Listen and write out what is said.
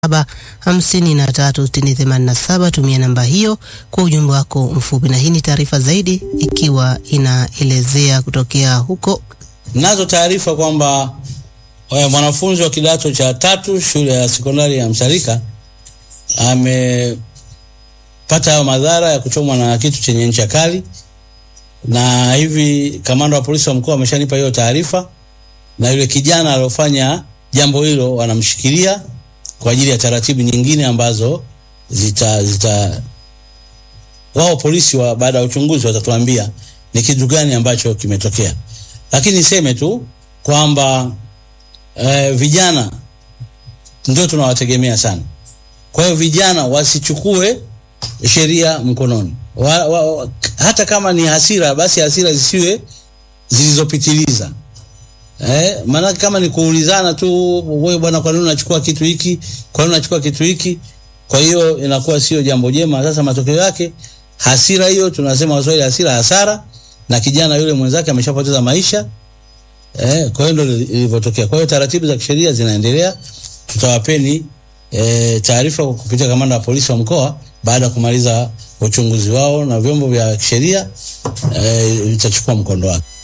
saba hamsini na tatu sitini themanini na saba. Tumia namba hiyo kwa ujumbe wako mfupi, na hii ni taarifa zaidi ikiwa inaelezea kutokea huko. Nazo taarifa kwamba mwanafunzi wa kidato cha tatu shule ya sekondari ya Msarika amepata hayo madhara ya kuchomwa na kitu chenye ncha kali, na hivi kamanda wa polisi wa mkoa ameshanipa hiyo taarifa, na yule kijana aliyofanya jambo hilo wanamshikilia kwa ajili ya taratibu nyingine ambazo zita zita wao polisi wa baada ya uchunguzi watatuambia ni kitu gani ambacho kimetokea, lakini niseme tu kwamba eh, vijana ndio tunawategemea sana. Kwa hiyo vijana wasichukue sheria mkononi wa, wa, hata kama ni hasira, basi hasira zisiwe zilizopitiliza. Eh, maana kama ni kuulizana tu, wewe bwana, kwa nini unachukua kitu hiki? Kwa nini unachukua kitu hiki? Kwa hiyo inakuwa sio jambo jema. Sasa matokeo yake hasira hiyo, tunasema Waswahili, hasira hasara, na kijana yule mwenzake ameshapoteza maisha. Eh, kwa hiyo ndio ilivyotokea. Kwa hiyo taratibu za kisheria zinaendelea, tutawapeni eh, taarifa kupitia kamanda wa polisi wa mkoa baada ya kumaliza uchunguzi wao, na vyombo vya kisheria vitachukua eh, mkondo wake.